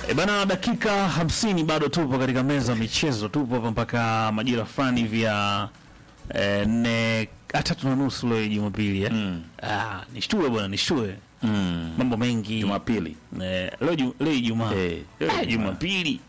E bana, dakika hamsini bado tupo katika meza ya michezo, tupo hapa mpaka majira fulani hivi ya eh, nne ah, tatu na nusu leo Jumapili eh? Mm. Ah, nishtue bwana, nishtue Mm. mambo mengi Jumapili. eh, leo ju- leo Ijumaa Eh, leo Ah, Ijumaa. Jumapili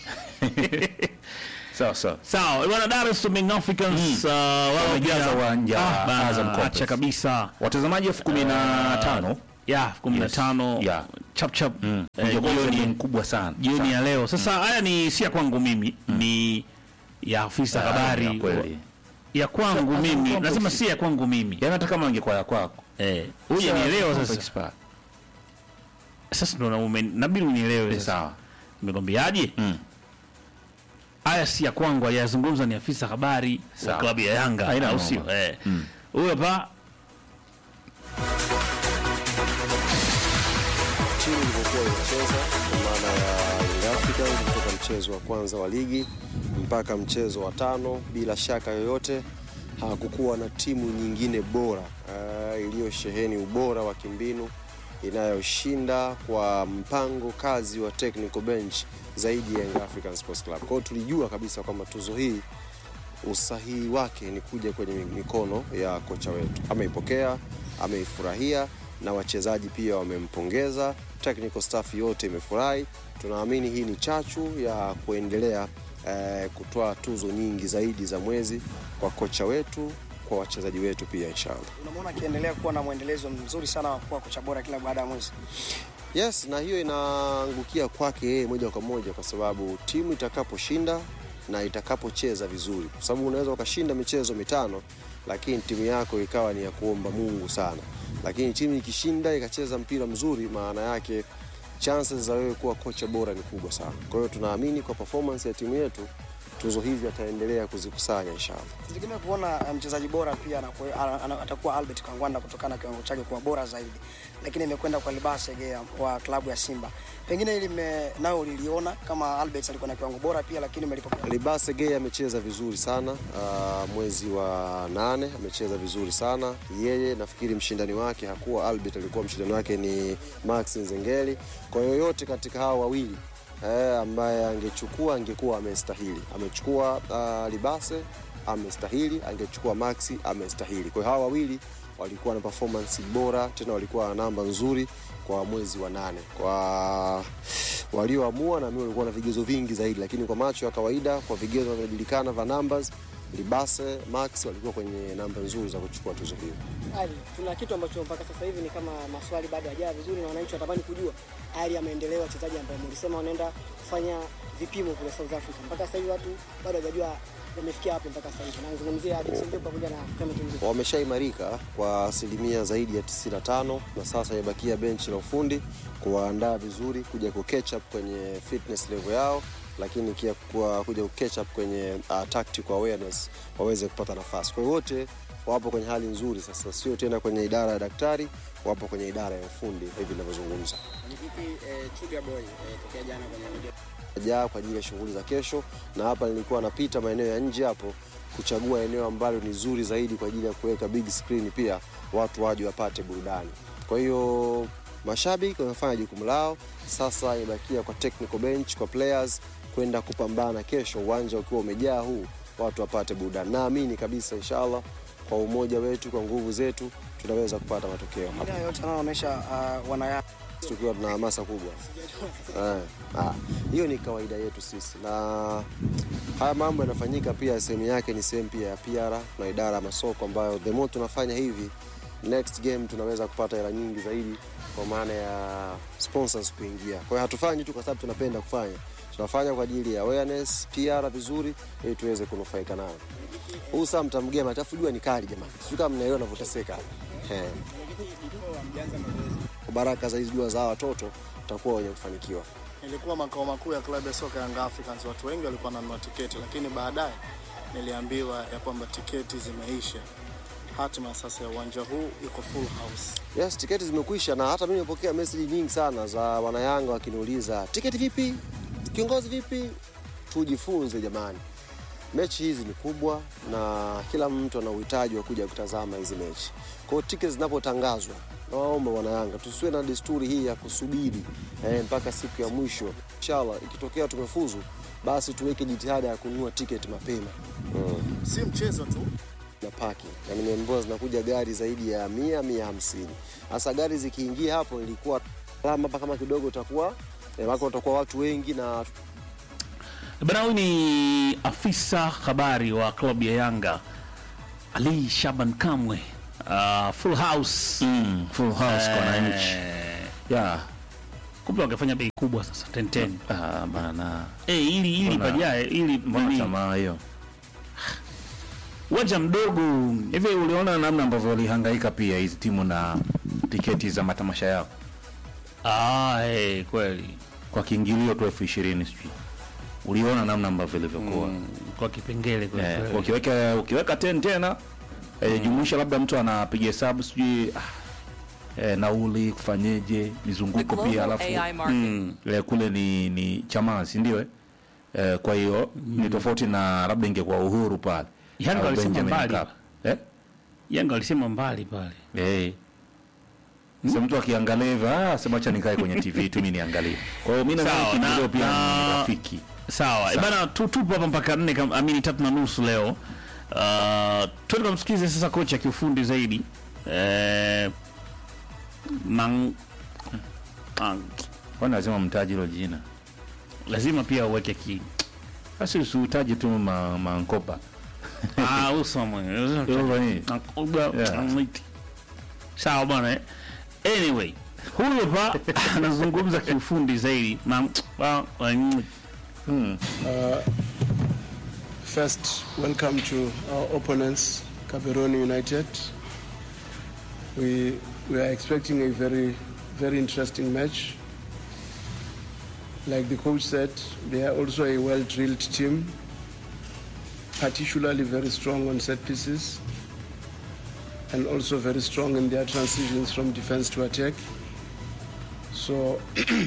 Sawa sawa. sawa bwana, Dar es Salaam Young Africans uh, wao Wamejaza pia- uwanja Ah, bana, Azam Complex. acha kabisa Watazamaji elfu kumi na tano ya kumi na tano Yeah. chap chap Mm. eh, Mjogoo ni jioni mkubwa sana. jioni Sana. ya leo sasa. Haya ni si ya kwangu mimi, ni ya afisa Ah, habari ya kweli. ya kwangu Azam mimi, Complex. nasema si ya kwangu mimi. Yaani hata kama angekuwa ya kwako. Eh, huja nielewa sasa. Sasa. Sasa ndo na ume- nabidi unielewe sasa. Sawa. Nimekwambiaje? Mm. Haya si ya kwangu, aliyazungumza ni afisa habari wa Sawa. klabu ya Yanga, Haina au noma. sio? Eh. Mm. Huyo hapa timu ilivyokuwa inacheza kwa maana ya Young Africans kutoka mchezo wa kwanza wa ligi mpaka mchezo wa tano, bila shaka yoyote hakukuwa na timu nyingine bora uh, iliyosheheni ubora wa kimbinu inayoshinda kwa mpango kazi wa technical bench zaidi ya Young African Sports Club. Kwa hiyo tulijua kabisa kwamba tuzo hii usahihi wake ni kuja kwenye mikono ya kocha wetu. Ameipokea, ameifurahia na wachezaji pia wamempongeza, technical staff yote imefurahi. Tunaamini hii ni chachu ya kuendelea eh, kutoa tuzo nyingi zaidi za mwezi kwa kocha wetu, kwa wachezaji wetu pia inshallah. Unamwona akiendelea kuwa na mwendelezo mzuri sana wa kuwa kocha bora kila baada ya mwezi. Yes, na hiyo inaangukia kwake yeye moja kwa moja, kwa sababu timu itakaposhinda na itakapocheza vizuri, kwa sababu unaweza ukashinda michezo mitano, lakini timu yako ikawa ni ya kuomba Mungu sana, lakini timu ikishinda ikacheza mpira mzuri, maana yake chances za wewe kuwa kocha bora ni kubwa sana. Kwa hiyo tunaamini kwa performance ya timu yetu tuzo hizi ataendelea kuzikusanya inshallah. Tutegemea kuona eh, mchezaji bora pia anakuwa- ana- ana- atakuwa Albert Kangwanda kutokana na kiwango chake kuwa bora zaidi, lakini imekwenda kwa Libase Gea wa klabu ya Simba. Pengine ili mme- nao uliliona kama Albert alikuwa na kiwango bora pia, lakini umelipokea Libase Gay amecheza vizuri sana uh, mwezi wa nane amecheza vizuri sana yeye. Nafikiri mshindani wake hakuwa Albert, alikuwa mshindani wake ni Max Nzengeli. Kwa yoyote katika hawa wawili eh, ambaye angechukua angekuwa amestahili. Amechukua uh, Libase amestahili, angechukua Maxi amestahili. Kwa hiyo hawa wawili walikuwa na performance bora, tena walikuwa na namba nzuri kwa mwezi wa nane kwa walioamua na mimi walikuwa na vigezo vingi zaidi, lakini kwa macho ya kawaida, kwa vigezo vinavyojulikana vya numbers, Libase Max walikuwa kwenye namba nzuri za kuchukua tuzo hiyo. Ali, tuna kitu ambacho mpaka sasa hivi ni kama maswali bado hajawa vizuri, na wananchi watamani kujua hali ya maendeleo ya wachezaji ambao mlisema wanaenda kufanya vipimo kule South Africa. Mpaka sasa hivi watu bado hawajajua wamefikia wapi mpaka sasa hivi. Nazungumzia Dickson Job pamoja na Clement Mzize. Wameshaimarika kwa asilimia zaidi ya 95 na sasa imebakia benchi la ufundi kuwaandaa vizuri kuja ku catch up kwenye fitness level yao, lakini pia kwa kuja ku catch up kwenye uh, tactical awareness waweze kupata nafasi. Kwa hiyo wote wapo kwenye hali nzuri sasa, sio tena kwenye idara ya daktari, wapo kwenye idara ya ufundi hivi ninavyozungumza. jaa kwa ajili ya shughuli za kesho, na hapa nilikuwa napita maeneo ya nje hapo kuchagua eneo ambalo ni zuri zaidi kwa ajili ya kuweka big screen, pia watu waje wapate burudani. Kwa hiyo mashabiki wamefanya jukumu lao, sasa imebakia kwa technical bench, kwa players kwenda kupambana kesho, uwanja ukiwa umejaa huu, watu wapate burudani. Naamini kabisa inshallah, kwa umoja wetu, kwa nguvu zetu, tunaweza kupata matokeo hapa Haya yote anaonyesha uh, wanaya tukiwa tuna hamasa kubwa. Eh, ah, hiyo ni kawaida yetu sisi, na haya mambo yanafanyika pia, sehemu yake ni sehemu pia ya PR na idara ya masoko, ambayo the more tunafanya hivi, next game tunaweza kupata hela nyingi zaidi, kwa maana ya sponsors kuingia. Kwa hiyo hatufanyi tu kwa sababu tunapenda kufanya, tunafanya kwa ajili ya awareness, PR vizuri, ili tuweze kunufaika nayo. Huu saa mtamgema, alafu jua ni kali jamani, sijui kama mnaelewa navyoteseka eh kwa baraka za hizi dua za hawa watoto tutakuwa wenye kufanikiwa. Nilikuwa makao makuu ya klabu ya soka Young Africans, watu wengi walikuwa wananunua tiketi, lakini baadaye niliambiwa ya kwamba tiketi zimeisha. Hatima sasa ya uwanja huu iko full house. Yes, tiketi zimekwisha na hata mimi nimepokea message nyingi sana za wanayanga wakiniuliza tiketi vipi, kiongozi vipi. Tujifunze jamani, mechi hizi ni kubwa na kila mtu ana uhitaji wa kuja kutazama hizi mechi. Kwa hiyo tiketi zinapotangazwa nawaomba wana Yanga tusiwe na desturi hii ya kusubiri eh, mpaka siku ya mwisho. Inshallah ikitokea tumefuzu, basi tuweke jitihada ya kununua tiketi mapema mm. Si mchezo tu, na paki na nimeambiwa zinakuja gari zaidi ya mia mia hamsini. Sasa gari zikiingia hapo, ilikuwa alama hapa kama kidogo utakuwa eh, wako watakuwa watu wengi na Bana, huyu ni afisa habari wa klabu ya Yanga Ali Shaban Kamwe. Uh, full house Mm, full house kwa wananchi. Eh, Yeah. kumbe wangefanya bei kubwa sasa 10 Ah, bana. eh, ili ili Mbona- bajae ili Mbona nani, tamaa hiyo? uwanja mdogo Hivi uliona namna ambavyo walihangaika pia hizi timu na tiketi za matamasha yao ah, eh, kweli kwa kiingilio tu elfu ishirini sijui. Uliona namna ambavyo ilivyokuwa. mm, kwa kipengele kweli Eh, kweli. ukiweka ukiweka ten tena eh, jumuisha labda mtu anapiga hesabu sijui ah, eh, nauli kufanyeje The mizunguko pia global alafu AI market. Mm, eh, kule ni ni Chamazi ndio eh? Eh, kwa hiyo ni tofauti na labda ingekuwa Uhuru pale Yanga au walisema Benjamin mbali. Mkapa. eh? Yanga walisema mbali pale Eh. Sasa mtu akiangalia hivyo ah, sema acha nikae kwenye TV tu mimi niangalie. Kwa hiyo mimi Sawa, nadhani kiingilio na- pia ni na- rafiki. sawa e bana tu- tupo hapa mpaka nne kam- amini tatu na nusu leo uh, tuende kamsikize sasa kocha kiufundi zaidi eh, mang, ah, Kwani lazima mtaji hilo jina. lazima pia uweke ki Basi usihitaji tu ma, mankopa. Ah, uso mwenye. Uso nini? Nakuga- Yeah. namwiti. sawa bwana eh. anyway huyu hapa anazungumza kiufundi zaidi Ma- wa- wa- Hmm. First, welcome to our opponents, Caberoni United. We, we are expecting a very, very interesting match. Like the coach said, they are also a well drilled team, particularly very strong on set pieces, and also very strong in their transitions from defense to attack. So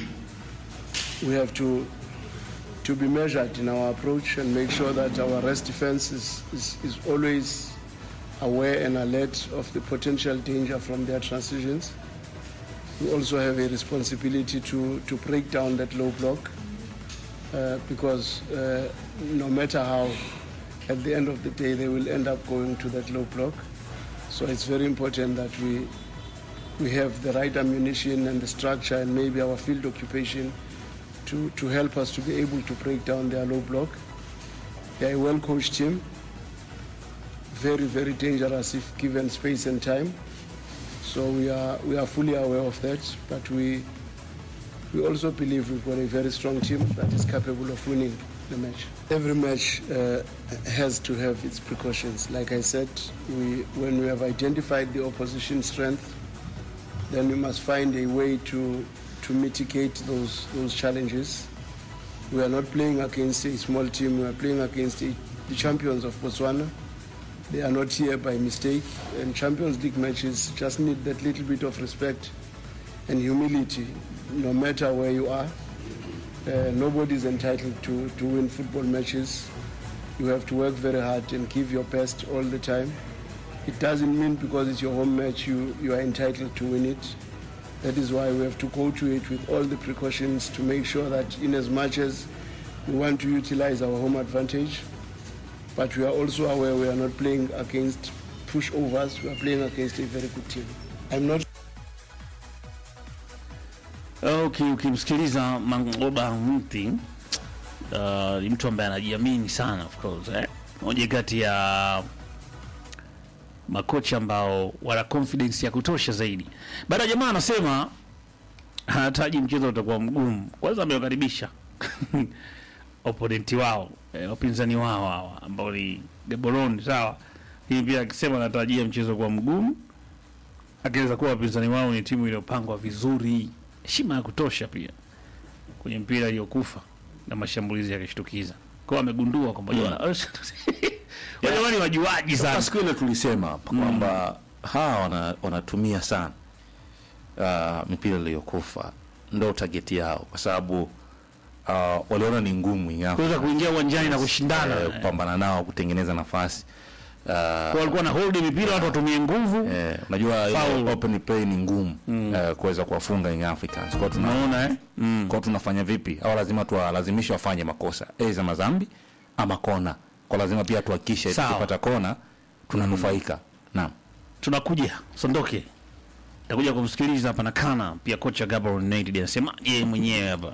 we have to to be measured in our approach and make sure that our rest defense is, is, is always aware and alert of the potential danger from their transitions. We also have a responsibility to, to break down that low block uh, because uh, no matter how, at the end of the day, they will end up going to that low block. So it's very important that we, we have the right ammunition and the structure and maybe our field occupation to, to help us to be able to break down their low block. They're a well coached team, very, very dangerous if given space and time. So we are, we are fully aware of that, but we, we also believe we've got a very strong team that is capable of winning the match. Every match uh, has to have its precautions. Like I said, we, when we have identified the opposition strength, then we must find a way to, to mitigate those, those challenges. We are not playing against a small team, we are playing against a, the champions of Botswana. They are not here by mistake, and Champions League matches just need that little bit of respect and humility, no matter where you are. Uh, nobody is entitled to, to win football matches. You have to work very hard and give your best all the time. It doesn't mean because it's your home match you, you are entitled to win it. That is why we have to go to it with all the precautions to make sure that, in as much as we want to utilize our home advantage, but we are also aware we are not playing against pushovers, we are playing against a very good team. I'm not Okay, ukimsikiliza Mangoba Mti uh, ni mtu ambaye anajiamini sana of course eh? Moja kati ya makocha ambao wana confidence ya kutosha zaidi. Baada ya jamaa anasema anahitaji mchezo utakuwa mgumu. Kwanza amewakaribisha opponent wao eh, wapinzani wao hawa ambao ni Gaborone sawa. Hii pia akisema anatarajia mchezo kuwa mgumu, akiweza kuwa wapinzani wao ni timu iliyopangwa vizuri, heshima ya kutosha pia kwenye mpira iliyokufa na mashambulizi ya kishtukiza. Kwa hiyo amegundua kwamba wale wale wajuaji Sasa sana. siku ile tulisema hapa kwamba hawa wana, wanatumia sana uh, mipira iliyokufa ndo tageti yao, kwa sababu uh, waliona ni ngumu ingawa Kuweza kuingia uwanjani na kushindana. eh, kupambana nao kutengeneza nafasi Ah, Kwa walikuwa na hold mipira watu watumie nguvu. eh, unajua Foul. ile open play ni ngumu eh, kuweza kuwafunga Young Africans. Kwa tuna Unaona eh? kwa tunafanya vipi? Au lazima tuwalazimishe wafanye makosa aidha madhambi ama kona. Kwa lazima pia tuhakikishe Sawa. tukipata kona tunanufaika. Naam. Tunakuja, sondoke. Takuja kumsikiliza hapa na kana pia kocha Gabriel United anasemaje yeye mwenyewe hapa.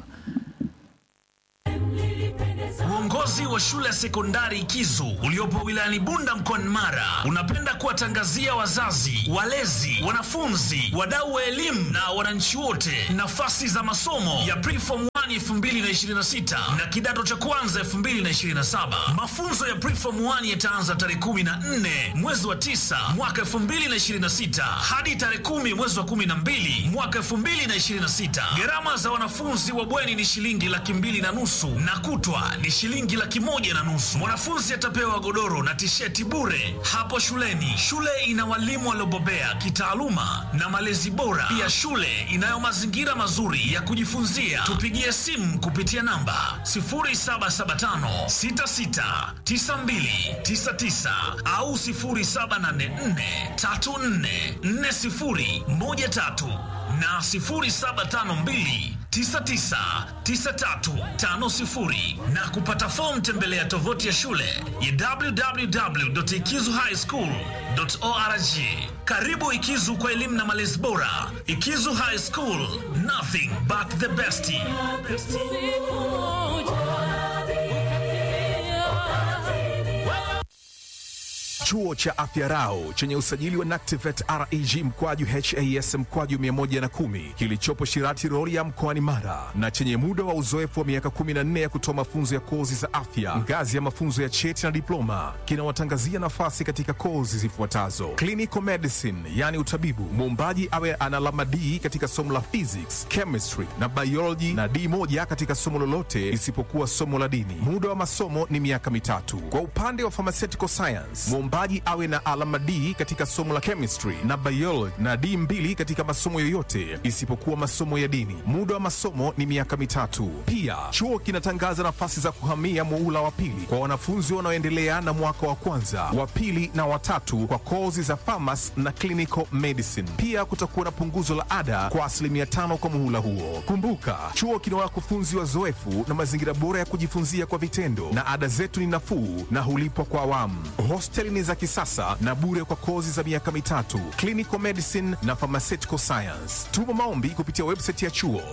Uongozi wa shule ya sekondari Kizu uliopo wilayani Bunda mkoani Mara unapenda kuwatangazia wazazi, walezi, wanafunzi, wadau wa elimu na wananchi wote nafasi za masomo ya Preform 1 2026 na kidato cha kwanza 2027. Mafunzo ya Preform 1 yataanza tarehe 14 mwezi wa 9 mwaka 2026 hadi tarehe 10 mwezi wa 12 mwaka 2026. Gharama za wanafunzi wa bweni ni shilingi laki mbili na nusu na kutwa ni shilingi laki moja na nusu. Mwanafunzi atapewa godoro na tisheti bure hapo shuleni. Shule ina walimu waliobobea kitaaluma na malezi bora. Pia shule inayo mazingira mazuri ya kujifunzia. Tupigie simu kupitia namba 0775 66 92 99 au 0784 34 40 13 na 0752 999350 na kupata fomu tembelea tovuti ya shule ya www.ikizuhighschool.org. Karibu Ikizu kwa elimu na malezi bora. Ikizu High School, nothing but the best. Chuo cha Afya Rau chenye usajili wa NACTIVET REG mkwaju HAS mkwaju 110 kilichopo Shirati Rorya mkoani Mara na chenye muda wa uzoefu wa miaka 14 ya kutoa mafunzo ya kozi za afya ngazi ya mafunzo ya cheti na diploma kinawatangazia nafasi katika kozi zifuatazo: clinical medicine, yani utabibu, muombaji awe ana alama D katika somo la physics, chemistry na biology na D moja katika somo lolote isipokuwa somo la dini. Muda wa masomo ni miaka mitatu. Kwa upande wa pharmaceutical science, mwombaji awe na alama D katika somo la chemistry na biology na D mbili katika masomo yoyote isipokuwa masomo ya dini. Muda wa masomo ni miaka mitatu. Pia chuo kinatangaza nafasi za kuhamia muula wa pili kwa wanafunzi wanaoendelea na mwaka wa kwanza, wa pili na watatu kwa kozi za pharmacy na clinical medicine. Pia kutakuwa na punguzo la ada kwa asilimia tano kwa muhula huo. Kumbuka, chuo kina wakufunzi wazoefu na mazingira bora ya kujifunzia kwa vitendo, na ada zetu ni nafuu na hulipwa kwa awamu. Hosteli ni za kisasa na bure kwa kozi za miaka mitatu, clinical medicine na pharmaceutical science. Tuma maombi kupitia website ya chuo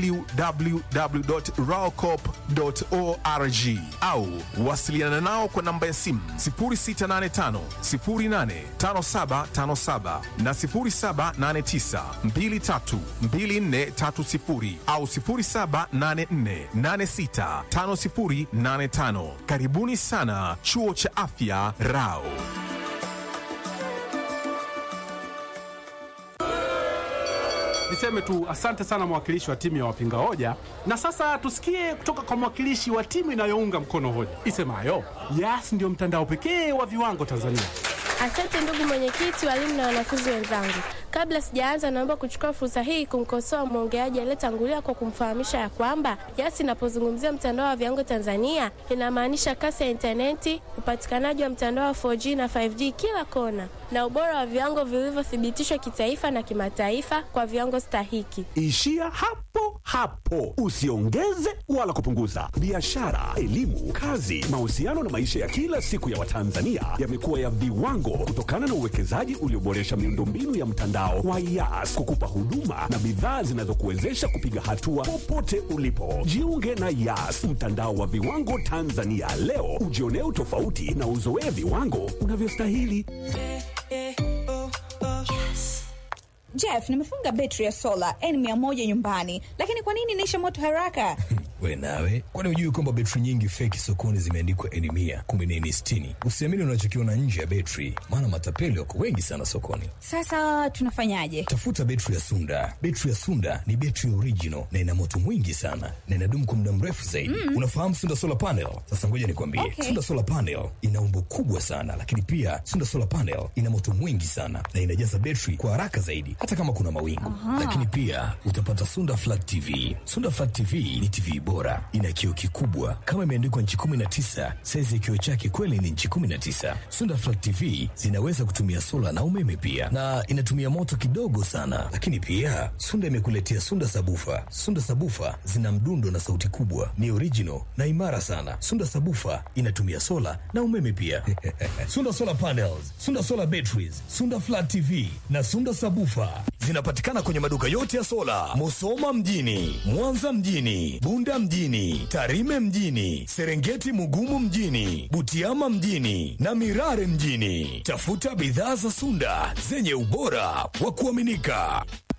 www.raocop.org au wasiliana nao kwa namba ya simu 0685 085757 na 0789 232430 au 0784865085. Karibuni sana chuo cha afya Rao. Niseme tu asante sana mwakilishi wa timu ya wapinga hoja, na sasa tusikie kutoka kwa mwakilishi wa timu inayounga mkono hoja isemayo Yas ndio mtandao pekee wa viwango Tanzania. Asante ndugu mwenyekiti, walimu na wanafunzi wenzangu. Kabla sijaanza, naomba kuchukua fursa hii kumkosoa mwongeaji aliyetangulia kwa kumfahamisha ya kwamba Yas inapozungumzia mtandao wa viwango Tanzania inamaanisha kasi ya intaneti, upatikanaji wa mtandao wa 4G na 5G kila kona, na ubora wa viwango vilivyothibitishwa kitaifa na kimataifa kwa viwango stahiki. Ishia hapo hapo, usiongeze wala kupunguza. Biashara, elimu, kazi, mahusiano na maisha ya kila siku ya Watanzania yamekuwa ya viwango kutokana na uwekezaji ulioboresha miundombinu ya mtandao wa Yas kukupa huduma na bidhaa zinazokuwezesha kupiga hatua popote ulipo. Jiunge na Yas, mtandao wa viwango Tanzania leo, ujionee utofauti na uzoee viwango unavyostahili. Jeff, nimefunga betri ya sola N100 nyumbani, lakini kwa nini inaisha moto haraka? We nawe, kwani hujui kwamba betri nyingi feki sokoni zimeandikwa N mia kumbe ni N sitini? Usiamini unachokiona nje ya betri, maana matapeli wako wengi sana sokoni. Sasa tunafanyaje? Tafuta betri ya Sunda. Betri ya Sunda ni betri original na ina moto mwingi sana na inadumu kwa muda mrefu zaidi. Mm. Unafahamu Sunda solar panel? Sasa ngoja nikwambie, Okay. Sunda solar panel ina umbo kubwa sana, lakini pia Sunda solar panel ina moto mwingi sana na inajaza betri kwa haraka zaidi, hata kama kuna mawingu. Aha. Lakini pia utapata Sunda flat TV. Sunda flat TV ni TV bora bora, ina kioo kikubwa kama imeandikwa nchi 19. Saizi ya kioo chake kweli ni nchi 19. Sunda Flat TV zinaweza kutumia sola na umeme pia, na inatumia moto kidogo sana. Lakini pia Sunda imekuletea Sunda Sabufa. Sunda Sabufa zina mdundo na sauti kubwa, ni original na imara sana. Sunda Sabufa inatumia sola na umeme pia. Sunda Solar Panels, Sunda Solar Batteries, Sunda Flat TV na Sunda Sabufa zinapatikana kwenye maduka yote ya sola, Musoma mjini, Mwanza mjini, Bunda mjini, Tarime mjini, Serengeti Mugumu mjini, Butiama mjini na Mirare mjini. Tafuta bidhaa za Sunda zenye ubora wa kuaminika.